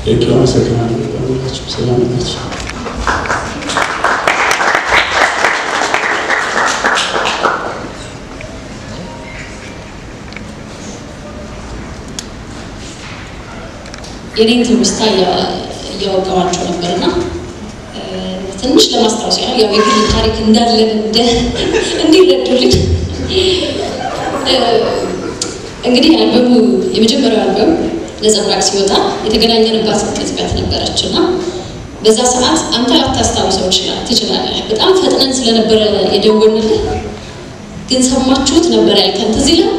ቴንኪው አመሰግናለሁ። ሁላችሁ ሰላም ናችሁ? የኔን ትውስታ እያወጋኋቸው ነበርና ትንሽ ለማስታወስ ያህል ያው የግል ታሪክ እንዳለን እንዲረዱልኝ እንግዲህ አልበሙ የመጀመሪያው አልበም ነጸብራቅ ሲወጣ የተገናኘንባት ቅጽበት ነበረች እና በዛ ሰዓት አንተ ላታስታውሰው ትችላለህ። በጣም ፈጥነን ስለነበረ የደወልንልህ ግን ሰማችሁት ነበር ያልከን ትዝ ይላል።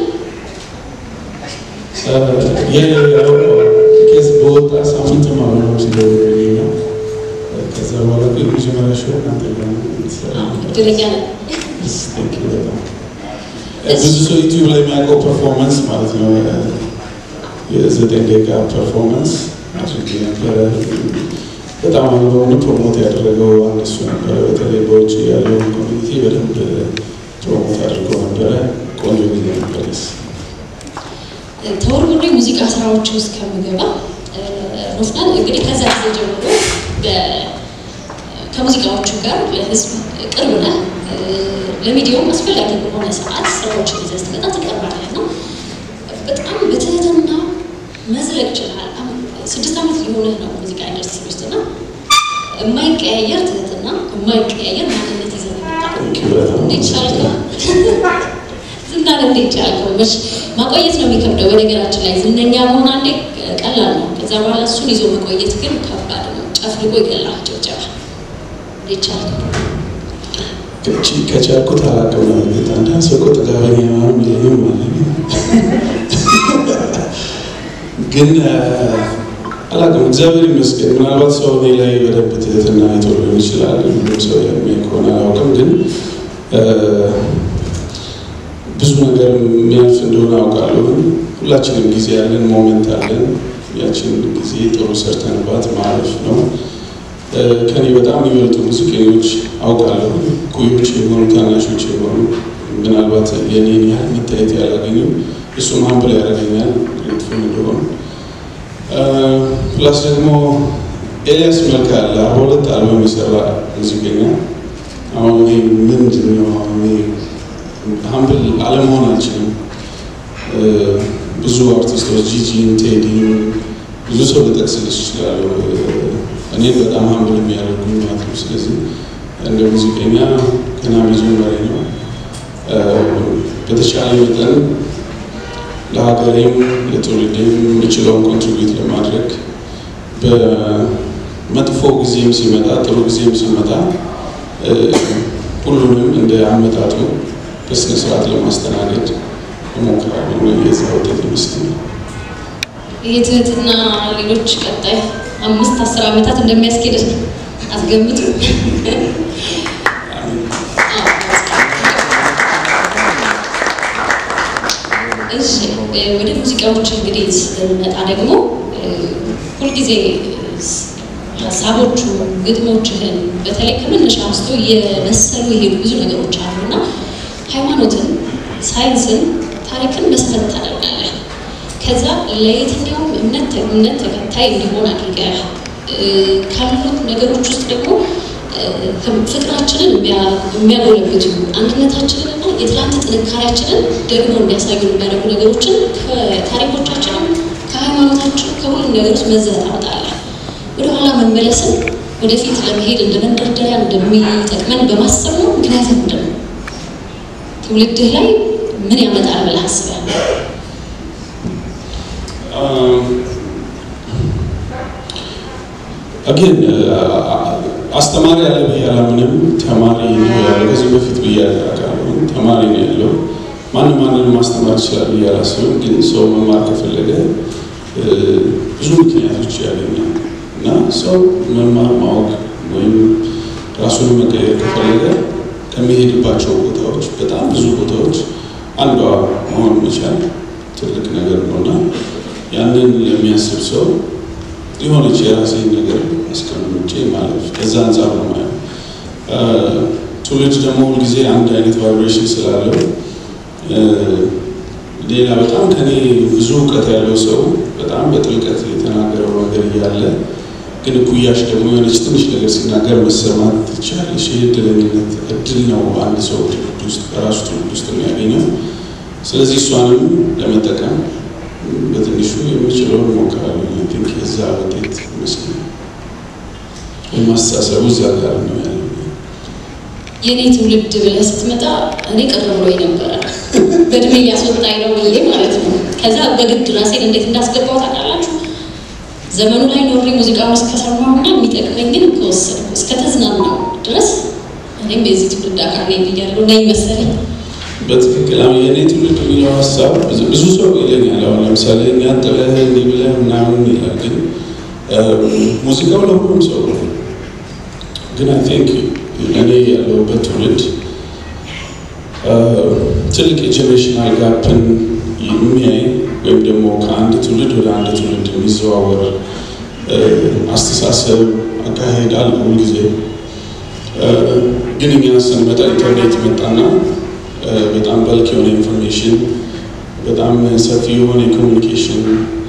ኬዝ በወጣ ሳምንት ማመኖ ሲደውልልኝ ነው። ከዛ በኋላ ግን መጀመሪያ ሾ እናንተ ጋር ነው የምትሰራው። እድለኛ ነን። Thank you በጣም ብዙ ሰው ዩቲዩብ ላይ የሚያውቀው ፐርፎርማንስ ማለት ነው የዘጠኝ ደቂቃ ፐርፎርማንስ አድርጌ ነበረ። በጣም አልበሙን ፕሮሞት ያደረገው አንድ እሱ ነበረ። በተለይ በውጭ ያለውን ኮሚኒቲ በደንብ ፕሮሞት አድርገው ነበረ። ቆንጆ ጊዜ ነበር። ተወርውሬ ሙዚቃ ስራዎች ውስጥ ከምገባ ሮፍናን እንግዲህ ከዛ ጊዜ ጀምሮ ከሙዚቃዎቹ ጋር ለህዝብ ቅርብ ነህ። ለሚዲያውም አስፈላጊ በሆነ ሰዓት ስራዎችን ይዘህ ስትመጣ ትቀርባለህ እና በጣም በትህትና መዝለቅ ችልሃል። ስድስት ዓመት ሊሆንህ ነው ሙዚቃ ኢንዱስትሪ ውስጥ እና የማይቀያየር ትህትና፣ የማይቀያየር ማንነት ይዘህ መጣ። እንዴት ቻልከው? ዝናን እንዴት ቻልከው? መች ማቆየት ነው የሚከብደው። በነገራችን ላይ ዝነኛ መሆን አንዴ ቀላል ነው። ከዛ በኋላ እሱን ይዞ መቆየት ግን ከባድ ነው። ጨፍልቆ ይገላል ጭብጨባ። እንዴት ቻልከው? ከቺ ከቻልኩት አላውቅም ነው እንግዲህ አንዳንድ ሰው እኮ ጥጋበኛ ምናምን ይለኝም አለ ግን አላውቅም። እግዚአብሔር ይመስገን። ምናልባት ሰው እኔ ላይ በደንብ ትህትና አይቶ ሊሆን ይችላል። ሁሉም ሰው የሚያውቅ ከሆነ አላውቅም። ግን ብዙ ነገር የሚያልፍ እንደሆነ አውቃለሁ። ሁላችንም ጊዜ ያለን ሞመንት አለን። ያችን ጊዜ ጥሩ ሰርተንባት ማለፍ ነው። ከኔ በጣም የሚበልጡ ሙዚቀኞች አውቃለሁ። ኩዮች የሆኑ ታናሾች የሆኑ ምናልባት የኔን ያህል መታየት ያላገኙ እሱም ሀምብል ያደርገኛል ግሬትፉል እንደሆኑ ፕላስ ደግሞ ኤልያስ መልካ አለ አርባ ሁለት አልበም የሰራ ሙዚቀኛ አሁን እኔ ምንድን ነው ሀምብል አለመሆን አልችልም። ብዙ አርቲስቶች ጂጂን፣ ቴዲን ብዙ ሰው ልጠቅስልሽ ይችላሉ። እኔ በጣም ሀምብል የሚያደርጉኝ ማለት ነው። ስለዚህ እንደ ሙዚቀኛ ገና መጀመሪያ ነው። በተቻለ መጠን ለሀገሬም ለትውልዴም የምችለውን ኮንትሪቢዩት ለማድረግ በመጥፎ ጊዜም ሲመጣ ጥሩ ጊዜም ሲመጣ ሁሉንም እንደ አመጣጡ በስነ ስርዓት ለማስተናገድ እሞክራለሁ። የዛ ውጤት ይመስለኛል። ይህ ትህትና ሌሎች ቀጣይ አምስት አስር ዓመታት እንደሚያስኬድ አትገምቱ። እሺ ወደ ሙዚቃዎች እንግዲህ ስንመጣ ደግሞ ሁልጊዜ ሀሳቦቹ ግጥሞችህን በተለይ ከመነሻ አንስቶ የመሰሉ የሄዱ ብዙ ነገሮች አሉና ሃይማኖትን፣ ሳይንስን፣ ታሪክን መሰረት ታደርጋለህ። ከዛ ለየትኛውም እምነት እምነት ተከታይ እንዲሆን አድርገህ ካሉት ነገሮች ውስጥ ደግሞ ፍቅራችንን የሚያጎለብቱ አንድነታችንን እና የትላንት ጥንካሬያችንን ደግሞ እንዲያሳዩ የሚያደርጉ ነገሮችን ከታሪኮቻችንም ከሃይማኖታችን ከሁሉም ነገር ውስጥ መዘህ ታወጣለህ። ወደኋላ መመለስን ወደፊት ለመሄድ እንደ መንደርደሪያ እንደሚጠቅመን በማሰብ ነው። ምክንያቱም ምንድን ነው ትውልድህ ላይ ምን ያመጣል ብለህ አስባለሁ? አጌን አስተማሪ ያለ ብዬ አላምንም። ተማሪ ነው ያለው። ከዚህ በፊት ብዬ አውቃለሁ። ተማሪ ነው ያለው። ማንም ማንንም ማስተማር ይችላል ብዬ አላስብም። ግን ሰው መማር ከፈለገ ብዙ ምክንያቶች ያገኛል እና ሰው መማር ማወቅ ወይም ራሱን መቀየር ከፈለገ ከሚሄድባቸው ቦታዎች በጣም ብዙ ቦታዎች አንዷ መሆን መቻል ትልቅ ነገር ነው እና ያንን ለሚያስብ ሰው የሆነች የራሴን ነገር አስቀምጬ ማለፍ ከዛ አንጻር ነው ማየው። ትውልድ ደግሞ ሁልጊዜ አንድ አይነት ቫይብሬሽን ስላለው ሌላ በጣም ከኔ ብዙ እውቀት ያለው ሰው በጣም በጥልቀት የተናገረው ነገር እያለ ግን እኩያሽ ደግሞ የሆነች ትንሽ ነገር ሲናገር መሰማት ትችላለች። ይህ እድለኝነት እድል ነው አንድ ሰው ትውልድ ውስጥ በራሱ ትውልድ ውስጥ የሚያገኘው። ስለዚህ እሷንም ለመጠቀም በትንሹ የምችለውን እሞክራለሁ። ቲንክ የዛ ውጤት ይመስለኛል። የማስተሳሰቡ እዚያ ጋር ነው ያለው። የእኔ ትውልድ ብለህ ስትመጣ እኔ ቅር ብሎኝ ነበረ በእድሜ እያስወጣኝ ነው ብዬ ማለት ነው። ከዛ በግድ ራሴን እንዴት እንዳስገባው ታውቃላችሁ? ዘመኑ ላይ ኖሬ ሙዚቃውን እስከሰማሁና የሚጠቅመኝን ከወሰድኩ እስከተዝናናው ድረስ እኔም የዚህ ትውልድ አካል ነኝ ብያለሁ ነኝ መሰለኝ። በትክክል አሁን የእኔ ትውልድ የሚለው ሀሳብ ብዙ ሰው ይለኛል። አሁን ለምሳሌ እኛ ጥለህ እንዲህ ብለህ ምናምን ይላል። ግን ሙዚቃው ለሁሉም ሰው ነው። ግን አይ ቲንክ እኔ ያለሁበት ትውልድ ትልቅ የጀኔሬሽናል ጋፕን የሚያይ ወይም ደግሞ ከአንድ ትውልድ ወደ አንድ ትውልድ የሚዘዋወር አስተሳሰብ አካሄድ አለ ሁልጊዜ። ግን እኛ ስንመጣ ኢንተርኔት መጣና በጣም በልክ የሆነ ኢንፎርሜሽን በጣም ሰፊ የሆነ የኮሚኒኬሽን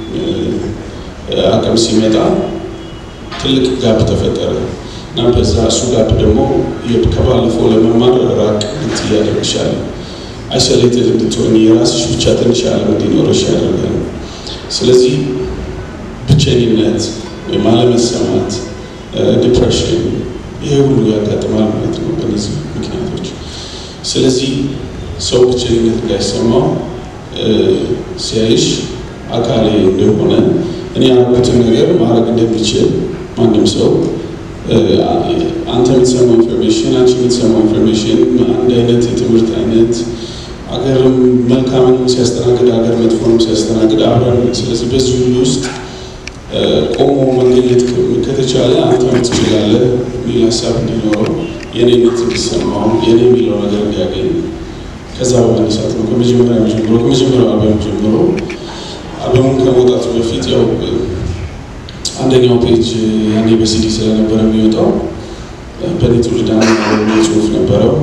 አቅም ሲመጣ ትልቅ ጋፕ ተፈጠረ እና በዛ እሱ ጋፕ ደግሞ ከባለፈው ለመማር ራቅ እንት እያደረግሻል አይሶሌትድ እንድትሆን የራስሽ ብቻ ትንሽ ዓለም እንዲኖረሽ ያደርጋል። ስለዚህ ብቸኝነት ወይም አለመሰማት፣ ዲፕሬሽን ይሄ ሁሉ ያጋጥማል ማለት ነው በእነዚህ ምክንያቶች። ስለዚህ ሰው ብቸኝነት እንዳይሰማው ሲያይሽ አካሌ እንደሆነ እኔ ያልኩትን ነገር ማድረግ እንደሚችል ማንም ሰው አንተ የምትሰማው ኢንፎርሜሽን አንቺ የምትሰማው ኢንፎርሜሽን አንድ አይነት የትምህርት አይነት አገርም መልካምንም ሲያስተናግድ አገር መጥፎንም ሲያስተናግድ አብረን ስለዚህ በዚህ ሁሉ ውስጥ ቆሞ መገኘት ከተቻለ አንተ ትችላለህ የሚል ሀሳብ እንዲኖረው የኔነት እንዲሰማው የኔ የሚለው ነገር እንዲያገኝ ከዛ በመነሳት ነው ከመጀመሪያ ጀምሮ ከመጀመሪያው አልበም ጀምሮ አልበሙን ከመውጣቱ በፊት ያው አንደኛው ፔጅ ያኔ በሲዲ ስለነበረ የሚወጣው በእኔ ትውልድ አንድ ጽሁፍ ነበረው።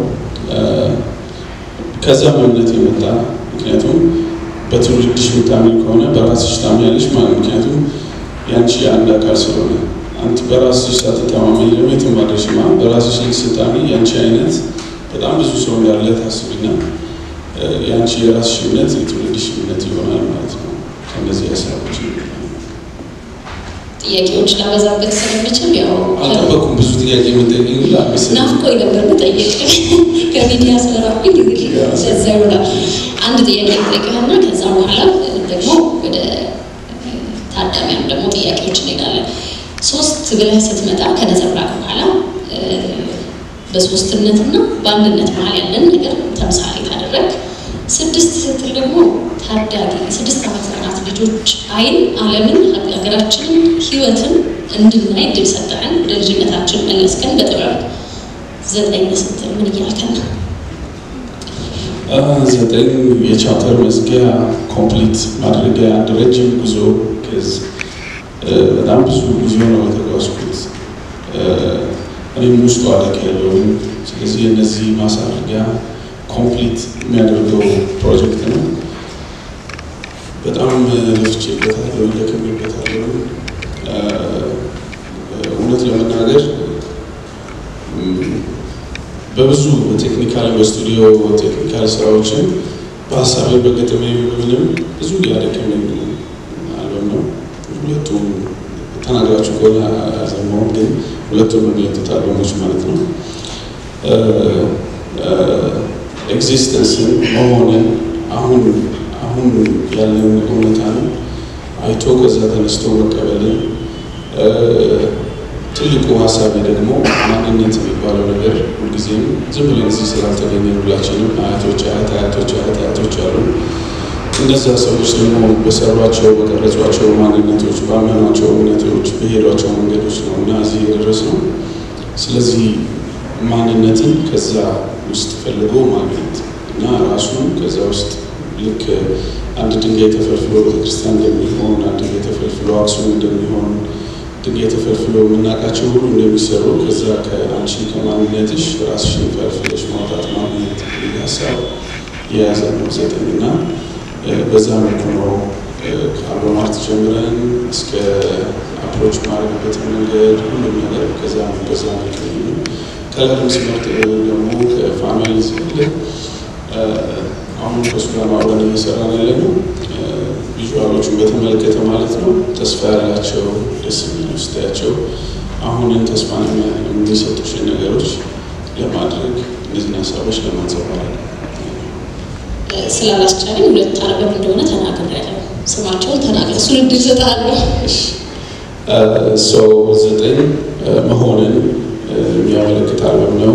ከዛ እምነት የመጣ ምክንያቱም በትውልድሽ የምታምኝ ከሆነ በራስሽ ታምኛለሽ ማለት ምክንያቱም ያንቺ አንድ አካል ስለሆነ አንቺ በራስሽ ሳትተማመኝ ደግሞ የትም አትደርሽማ። በራስሽ ልክ ስታምኝ ያንቺ አይነት በጣም ብዙ ሰው እንዳለ ታስብና ያንቺ የራስሽ እምነት የትውልድሽ እምነት ይሆናል ማለት ነው። ከእነዚህ ሀሳቦች ጥያቄዎች ላበዛበት ስለምችል ያው አልጠበኩም። ብዙ ጥያቄ የምጠይቀኝ ናፍቆኝ ነበር መጠየቅ ከሚዲያ ስለራኩኝ እንግዲህ ለዛ ይሆናል። አንድ ጥያቄ ጠይቅህና ከዛ በኋላ ደግሞ ወደ ታዳሚያን ደግሞ ጥያቄዎች እንሄዳለን። ሶስት ብለህ ስትመጣ ከነጸብራቅ በኋላ በሶስትነትና በአንድነት መሀል ያለን ነገር ተምሳሌ ታደረግ። ስድስት ስትል ደግሞ ታዳጊ ስድስት ዓመት ህጻናት ልጆች አይን ዓለምን ሀገራችንን ህይወትን እንድናይ እድል ሰጠህን። ወደ ልጅነታችን መለስከን በጥበብ ዘጠኝ ስትል ምን እያልከን ነው? ዘጠኝ የቻፕተር መዝጊያ ኮምፕሊት ማድረጊያ አንድ ረጅም ጉዞ ከዝ በጣም ብዙ ጉዞ ነው የተጓዝኩት። እኔም ውስጡ አለቅ ያለውን ስለዚህ እነዚህ ማሳረጊያ ኮምፕሊት የሚያደርገው ፕሮጀክት ነው። በጣም ለፍቼበታለሁ፣ ደክሜበታለሁ። እውነት ለመናገር በብዙ በቴክኒካል በስቱዲዮ ቴክኒካል ስራዎችን በሀሳቤ በገጠሜ ምንም ብዙ ያደከመኝ አልበም ነው። ሁለቱም ተናግራችሁ ከሆነ አልሰማሁም፣ ግን ሁለቱም የሚወጡት አልበሞች ማለት ነው ኤግዚስተንስን መሆንን አሁን አሁን ያለን እውነታን አይቶ ከዛ ተነስቶ መቀበልን ትልቁ ሀሳቤ ደግሞ ማንነት የሚባለው ነገር ሁልጊዜም ዝም ብለን እዚህ ስላልተገኘ ሁላችንም አያቶች አያት አያቶች አያት አያቶች አሉ። እነዛ ሰዎች ደግሞ በሰሯቸው በቀረጿቸው ማንነቶች ባመኗቸው እምነቶች በሄዷቸው መንገዶች ነው እና እዚህ የደረስነው። ስለዚህ ማንነትን ከዛ ውስጥ ፈልጎ ማግኘት እና ራሱን ከዛ ውስጥ ልክ አንድ ድንጋይ ተፈልፍሎ ቤተክርስቲያን እንደሚሆን አንድ ድንጋይ ተፈልፍሎ አክሱም እንደሚሆን ድንጋይ ተፈልፍሎ የምናውቃቸው ሁሉ እንደሚሰሩ ከዛ ከአንቺ ከማንነትሽ ራስሽን ፈልፍለሽ ማውጣት ማግኘት ሀሳብ የያዘ ነው ዘጠኝ እና በዛ መልኩ ነው ከአልበም አርት ጀምረን እስከ አፕሮች ማድረግበት መንገድ ሁሉም ነገር ከዛ በዛ መልክ ነው። ከለርም ሲመርጥ ደግሞ ከፋሚሊ ስለ አሁን ከሱ ጋር አብረን እየሰራን ያለ ነው። ቪዥዋሎቹን በተመለከተ ማለት ነው ተስፋ ያላቸው ደስ የሚሉ ስታያቸው አሁንን ተስፋ የሚሰጡሽን ነገሮች ለማድረግ እነዚህን ሀሳቦች ለማንጸባረቅ ስላላስቻለኝ ሁለት አልበም እንደሆነ ተናግሬያለሁ። ስማቸውን ተናግረ እሱን እድል እሰጥሃለሁ። ሰው ዘጠኝ መሆንን የሚያመለክት አልበም ነው።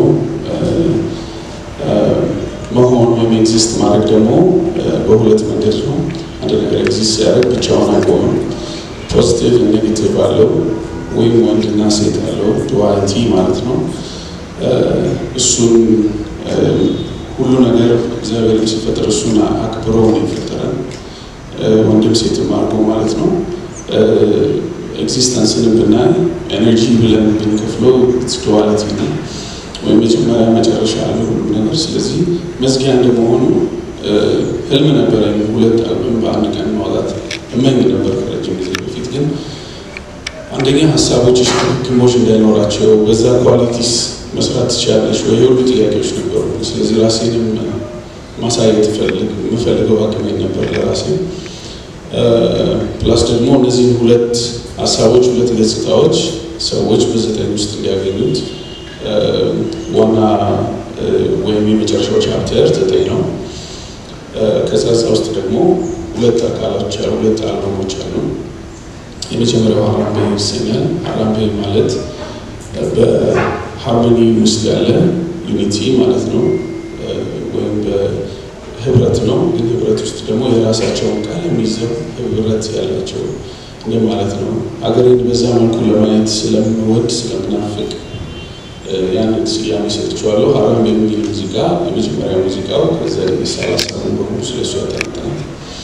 መሆን ወይም ኤግዚስት ማድረግ ደግሞ በሁለት መንገድ ነው። አንድ ነገር ኤግዚስት ሲያደርግ ብቻውን አይቆምም። ፖዚቲቭ ኔጌቲቭ አለው፣ ወይም ወንድና ሴት አለው፣ ዱዋሊቲ ማለት ነው። እሱን ሁሉ ነገር እግዚአብሔር ሲፈጥር እሱን አክብሮ ነው የፈጠረን፣ ወንድም ሴትም አድርጎ ማለት ነው። ኤግዚስተንስን ብናይ ኤነርጂ ብለን ብንከፍለው ዱዋሊቲ ነው ወይም መጀመሪያ መጨረሻ ያለ ሁሉም ነገር። ስለዚህ መዝጊያ እንደመሆኑ ህልም ነበረኝ ሁለት አልበም በአንድ ቀን ማውጣት እመኝ ነበር ከረጅም ጊዜ በፊት። ግን አንደኛ ሀሳቦችሽ ግሞች እንዳይኖራቸው በዛ ኳሊቲስ መስራት ትችላለች ወይ የሁሉ ጥያቄዎች ነበሩ። ስለዚህ ራሴንም ማሳየት ፈልግ የምፈልገው አቅሜ ነበር ለራሴ ፕላስ ደግሞ እነዚህን ሁለት ሀሳቦች ሁለት ገጽታዎች ሰዎች በዘጠኝ ውስጥ እንዲያገኙት ዋና ወይም የመጨረሻው ቻፕተር ዘጠኝ ነው። ከዛ ውስጥ ደግሞ ሁለት አካሎች አሉ፣ ሁለት አልበሞች አሉ። የመጀመሪያው ሀራምቤ ይሰኛል። ሀራምቤ ማለት በሃርሞኒ ውስጥ ያለ ዩኒቲ ማለት ነው፣ ወይም በህብረት ነው። ግን ህብረት ውስጥ ደግሞ የራሳቸውን ቃል የሚይዘው ህብረት ያላቸው እንደ ማለት ነው። ሀገሬን በዛ መልኩ ለማየት ስለምወድ ስለምናፍቅ ያንን ስያሜ ሰጥቼዋለሁ። ሀራምቤ የሚል ሙዚቃ የመጀመሪያ ሙዚቃው ከዛ የሰላሳ በሙሉ ስለሱ ያጠነጥናል።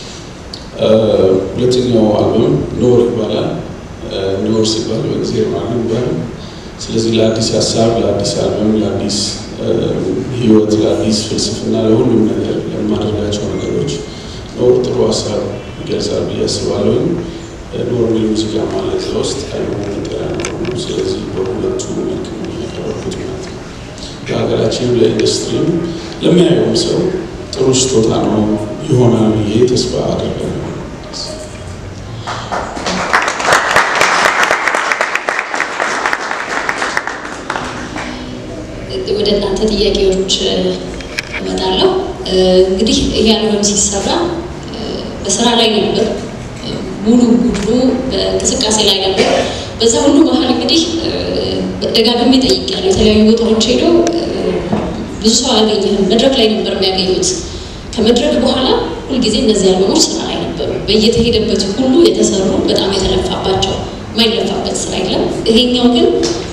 ሁለተኛው አልበም ኖር ይባላል። ኖር ሲባል በእግዚአብሔር ማለት ይባላል። ስለዚህ ለአዲስ ሀሳብ፣ ለአዲስ አልበም፣ ለአዲስ ህይወት፣ ለአዲስ ፍልስፍና፣ ለሁሉም ነገር ለማድረጋቸው ነገሮች ኖር ጥሩ ሀሳብ ይገልጻል ብዬ አስባለሁ። ኖር የሚል ሙዚቃ ማለት እዛ ውስጥ አልበሙ መጠሪያ ነው። ስለዚህ በሁለቱ መልክ ነው ያቀረብኩት ማለት ነው። ለሀገራችንም ለኢንዱስትሪም ለሚያየውም ሰው ጥሩ ስጦታ ነው ይሆናል ብዬ ተስፋ አደርጋለሁ። ወደ እናንተ ጥያቄዎች እመጣለሁ። እንግዲህ ይህ አልበም ሲሰራ በስራ ላይ ነበር፣ ሙሉ ቡድኑ በእንቅስቃሴ ላይ ነበር። በዛ ሁሉ መሀል እንግዲህ ደጋግሜ ጠይቄያለሁ። የተለያዩ ቦታዎች ሄዶ ብዙ ሰው አላገኘህም፣ መድረክ ላይ ነበር የሚያገኙት። ከመድረክ በኋላ ሁልጊዜ እነዚህ አልበሞች ስራ ላይ ነበሩ። በየተሄደበት ሁሉ የተሰሩ በጣም የተለፋባቸው፣ የማይለፋበት ስራ የለም። ይሄኛው ግን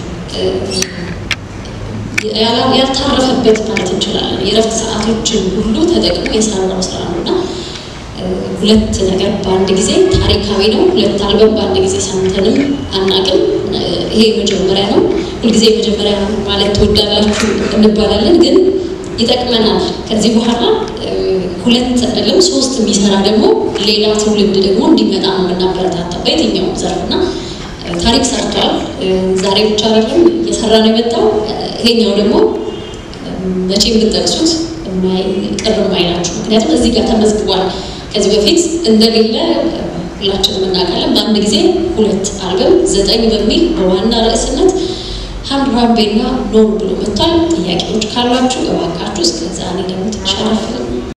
ያልታረፈበት ማለት እንችላለን። የእረፍት ሰዓቶችን ሁሉ ተጠቅሞ የሰራው ስራ ነው እና ሁለት ነገር በአንድ ጊዜ ታሪካዊ ነው። ሁለት አልበም በአንድ ጊዜ ሰምተንም አናቅም። ይሄ መጀመሪያ ነው። ሁልጊዜ መጀመሪያ ማለት ትወዳላችሁ እንባላለን፣ ግን ይጠቅመናል። ከዚህ በኋላ ሁለት አይደለም ሶስት የሚሰራ ደግሞ ሌላ ትውልድ ደግሞ እንዲመጣ ነው የምናበረታታው በየትኛውም ዘርፍ እና ታሪክ ሰርቷል። ዛሬ ብቻ አይደለም እየሰራ ነው የመጣው። ይሄኛው ደግሞ መቼ የምጠቅሱት ቅር የማይላችሁ ምክንያቱም እዚህ ጋር ተመዝግቧል። ከዚህ በፊት እንደሌለ ሁላችንም እናውቃለን። በአንድ ጊዜ ሁለት አልበም ዘጠኝ በሚል በዋና ርዕስነት ሀምራምቤና ኖር ብሎ መጥቷል። ጥያቄዎች ካሏችሁ እባካችሁ እስከዛ እኔ ደግሞ ትንሽ አረፍ